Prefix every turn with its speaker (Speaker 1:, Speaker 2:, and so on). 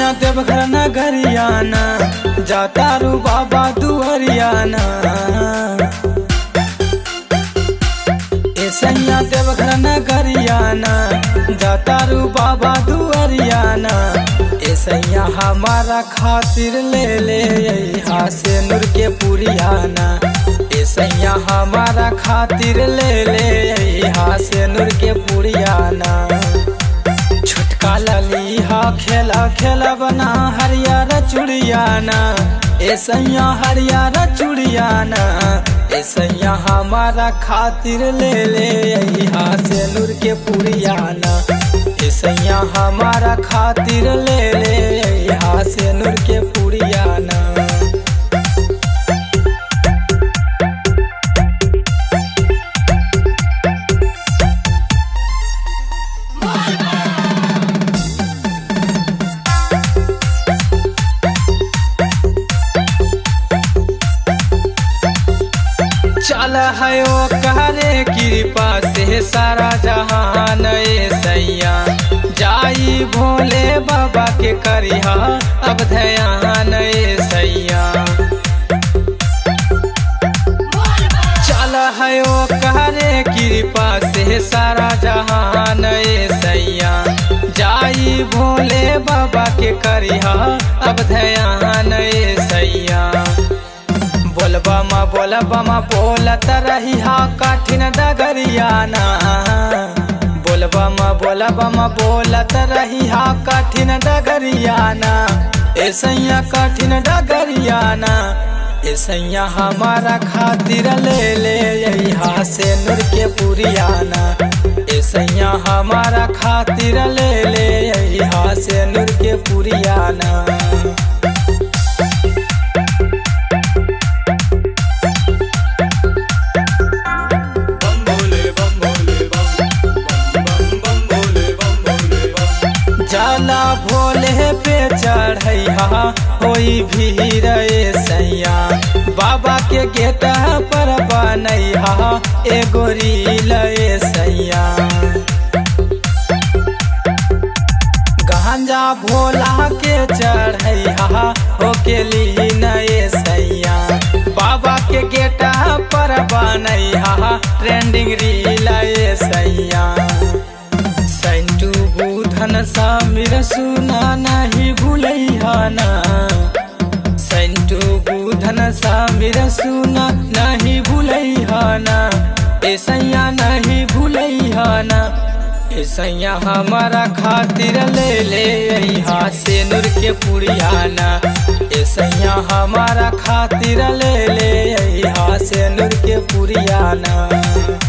Speaker 1: सैया देवघर नगरियाना जाता रू बाबा दुहरियाना ए सैया देवघर नगरियाना जाता रू बाबा दुहरियाना ए सैया हमारा खातिर ले ले यहाँ से नूर के पुरियाना ए सैया हमारा खातिर ले ले यहाँ से नूर के पुरियाना छोटका ललीहा खेला खेला बना हरियर चुड़ियाना ए सैया हरियर चुड़ियाना ए सैया हमारा खातिर ले ले यहाँ से नूर के पुरियाना ए सैया हमारा खातिर ले ले यहाँ से नूर के पुरियाना चल है ओ कहरे कृपा से सारा जहान ए सैया जाई भोले बाबा के करिहा अब ध्यान ए सैया चल है ओ कहरे कृपा से सारा जहान ए सैया जाई भोले बाबा के करिहा अब ध्यान ए सैया बोलबा मा बोलबा मा बोलत रही हा कठिन डगरियाना बोलबा मा बोलबा मा बोलत रही हा कठिन डगरियाना ए सैया कठिन डगरियाना ए सैया हमारा खातिर ले ले यहाँ से नूर के पुरियाना ए सैया हमारा खातिर ले ले यहाँ से नूर के पुरियाना
Speaker 2: बम भोले बम भोले बम बम बम भोले बम भोले बम
Speaker 1: जाला भोले पे चढ़ैहा होई भीड़ ए सैया बाबा के गेट पर बनैहा एगो रील ए सैया गांजा भोला के चढ़ैहा हो के लीन ए सैया बाबा के गेट पर बनैहा ट्रेंडिंग रील ए सैया सैंटू बुधन सामिर सुना नहीं भूलैहाना सैंटू बुधन सामिर सुना नहीं भूलैहाना ए सैया नहीं भूलैहाना ए सैया हमारा खातिर ले ले यहाँ से नूर के पुरियाना ए सैया हमारा खातिर ले ले यहाँ से नूर के पुरियाना